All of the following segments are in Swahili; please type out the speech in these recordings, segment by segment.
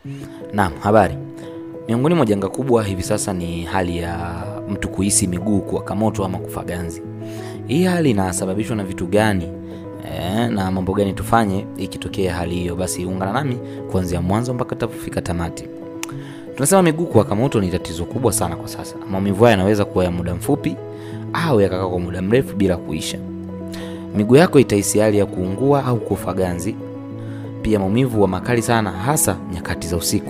Naam, habari. Miongoni mwa janga kubwa hivi sasa ni hali ya mtu kuhisi miguu kuwaka moto ama kufa ganzi. Hii hali inasababishwa na vitu gani e, na mambo gani tufanye ikitokea hali hiyo? Basi ungana nami kuanzia mwanzo mpaka tapofika tamati. Tunasema miguu kuwaka moto ni tatizo kubwa sana kwa sasa. Maumivu haya yanaweza kuwa ya muda mfupi au yakakaa kwa muda mrefu bila kuisha. Miguu yako itahisi hali ya kuungua au kufa ganzi, pia maumivu wa makali sana, hasa nyakati za usiku.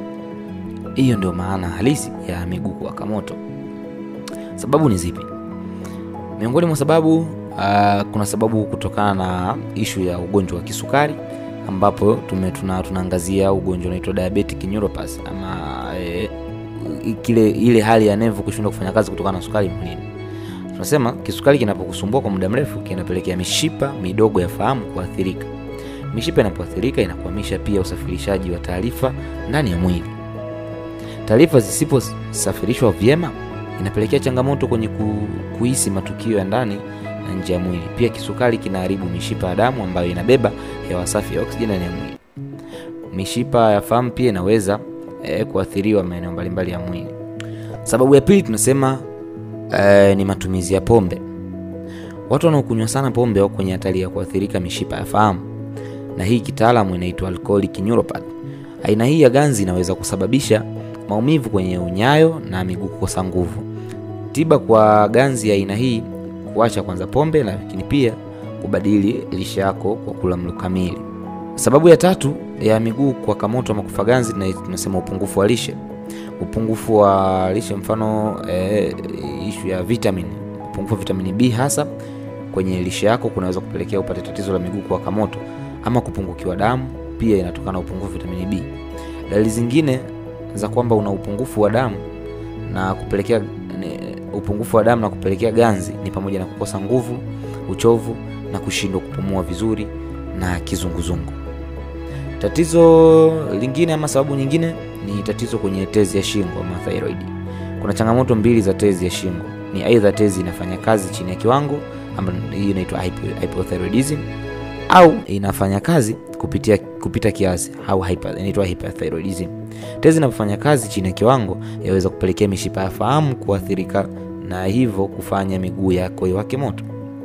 Hiyo ndio maana halisi ya miguu kuwaka moto. Sababu ni zipi? Miongoni mwa sababu uh, kuna sababu kutokana na ishu ya ugonjwa wa kisukari ambapo tume tuna, tunaangazia ugonjwa unaitwa diabetic neuropathy ama e, kile ile hali ya nevu kushindwa kufanya kazi kutokana na sukari mwilini. Tunasema kisukari kinapokusumbua kwa muda mrefu kinapelekea mishipa midogo ya fahamu kuathirika. Mishipa inapoathirika inakwamisha pia usafirishaji wa taarifa ndani ya mwili. Taarifa zisiposafirishwa vyema inapelekea changamoto kwenye ku, kuhisi matukio ya ndani na nje ya mwili. Pia kisukari kinaharibu mishipa ya damu ambayo inabeba hewa safi ya oksijeni ndani ya mwili. Mishipa ya fahamu pia inaweza eh, kuathiriwa maeneo mbalimbali ya mwili. Sababu ya pili tunasema eh, ni matumizi ya pombe. Watu wanaokunywa sana pombe wako kwenye hatari ya kuathirika mishipa ya fahamu, na hii kitaalamu inaitwa alcoholic neuropathy. Aina hii ya ganzi inaweza kusababisha maumivu kwenye unyayo na miguu kukosa nguvu. Tiba kwa ganzi ya aina hii kuacha kwanza pombe, lakini pia kubadili lishe yako kwa kula mlo kamili. Sababu ya tatu ya miguu kuwaka moto ama kufa ganzi tunasema upungufu wa lishe. Upungufu wa lishe, mfano e, ishu ya vitamin, upungufu wa vitamini B hasa kwenye lishe yako kunaweza kupelekea upate tatizo la miguu kuwaka moto, ama kupungukiwa damu pia inatokana na upungufu wa vitamini B. Dalili zingine za kwamba una upungufu wa damu na kupelekea ne, upungufu wa damu na kupelekea ganzi ni pamoja na kukosa nguvu, uchovu na kushindwa kupumua vizuri na kizunguzungu. Tatizo lingine ama sababu nyingine ni tatizo kwenye tezi ya shingo ama thyroid. Kuna changamoto mbili za tezi ya shingo, ni aidha tezi inafanya kazi chini ya kiwango ambayo hii inaitwa hypothyroidism au inafanya kazi kupitia kupita kiasi au hyper, inaitwa hyperthyroidism. Tezi inapofanya kazi chini ya kiwango yaweza kupelekea mishipa ya fahamu kuathirika na hivyo kufanya miguu yako iwake moto.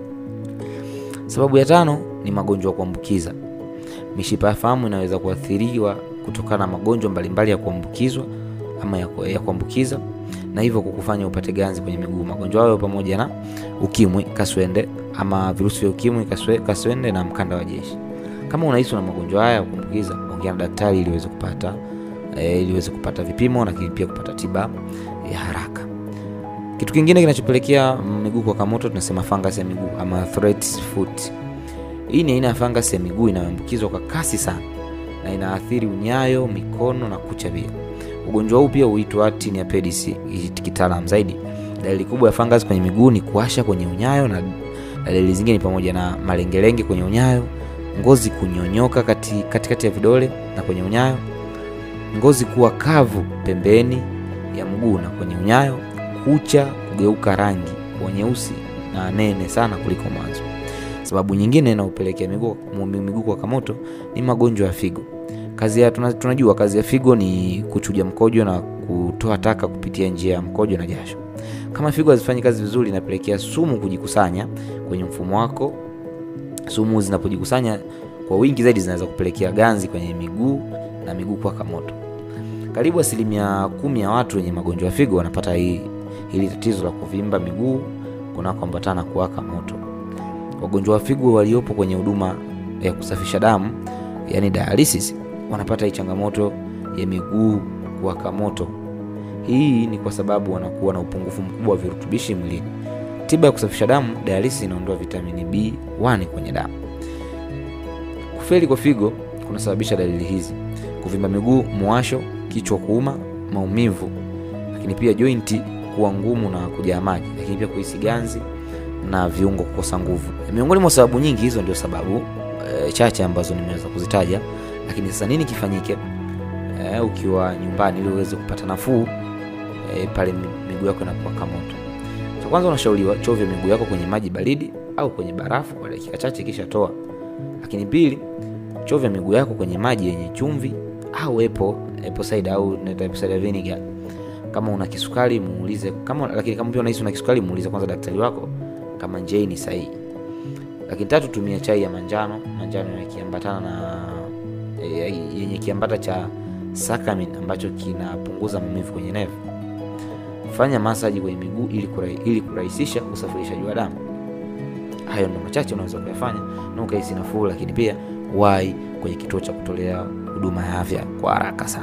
Sababu ya tano ni magonjwa ya kuambukiza. Mishipa ya fahamu inaweza kuathiriwa kutokana na magonjwa mbalimbali ya kuambukizwa ama ya kuambukiza na hivyo kukufanya upate ganzi kwenye miguu. Magonjwa hayo pamoja na ukimwi, kaswende ama virusi vya ukimwi, kaswe, kaswende na mkanda wa jeshi. Kama unahisi na magonjwa haya ya kuambukiza, ongea na daktari ili uweze kupata e, ili uweze kupata vipimo lakini pia kupata tiba ya haraka. Kitu kingine kinachopelekea miguu kuwaka moto tunasema fungus ya miguu ama threat foot. Hii ni aina ya fungus ya miguu inayoambukizwa kwa kasi sana na inaathiri unyayo, mikono na kucha pia. Ugonjwa huu pia huitwa tinea pedis kitaalamu zaidi. Dalili kubwa ya fungus kwenye miguu ni kuwasha kwenye unyayo na dalili zingine ni pamoja na malengelenge kwenye unyayo, ngozi kunyonyoka kati, katikati ya vidole na kwenye unyayo, ngozi kuwa kavu pembeni ya mguu na kwenye unyayo, kucha kugeuka rangi kuwa nyeusi na nene sana kuliko mwanzo. Sababu nyingine inayopelekea miguu miguu kuwaka moto ni magonjwa ya figo. Kazi ya tunajua kazi ya figo ni kuchuja mkojo na kutoa taka kupitia njia ya mkojo na jasho. Kama figo hazifanyi kazi vizuri, inapelekea sumu kujikusanya kwenye mfumo wako. Sumu zinapojikusanya kwa wingi zaidi, zinaweza kupelekea ganzi kwenye miguu na miguu kuwaka moto. Karibu asilimia kumi ya watu wenye magonjwa ya figo wanapata hii hili tatizo la kuvimba miguu kunakoambatana kuwaka moto. Wagonjwa wa figo waliopo kwenye huduma ya kusafisha damu, yani dialysis, wanapata hii changamoto ya miguu kuwaka moto. Hii ni kwa sababu wanakuwa na upungufu mkubwa wa virutubishi mwilini. Tiba ya kusafisha damu, dialysis, inaondoa vitamini B1 kwenye damu. Kufeli kwa figo kunasababisha dalili hizi: kuvimba miguu, muwasho, kichwa kuuma, maumivu, lakini pia jointi kuwa ngumu na kujaa maji, lakini pia kuhisi ganzi na viungo kukosa nguvu. Miongoni mwa sababu nyingi, hizo ndio sababu e, chache ambazo nimeweza kuzitaja. Lakini sasa nini kifanyike e, ukiwa nyumbani ili uweze kupata nafuu e, pale miguu yako inapowaka moto? Cha kwanza, unashauriwa chovya miguu yako kwenye maji baridi au kwenye barafu kwa dakika chache, kisha toa. Lakini pili, chovya miguu yako kwenye maji yenye chumvi au apple apple cider au naita apple cider vinegar kama una kisukari muulize kama lakini kama pia unahisi una kisukari muulize kwanza daktari wako kama njia hii ni sahihi lakini tatu tumia chai ya manjano manjano yakiambatana na e, yenye kiambata cha sakamin ambacho kinapunguza maumivu kwenye nevu fanya masaji kwenye miguu ili, kurai, ili kurahisisha usafirishaji wa damu hayo ndo machache unaweza kuyafanya na ukahisi nafuu lakini pia wai kwenye kituo cha kutolea huduma ya afya kwa haraka sana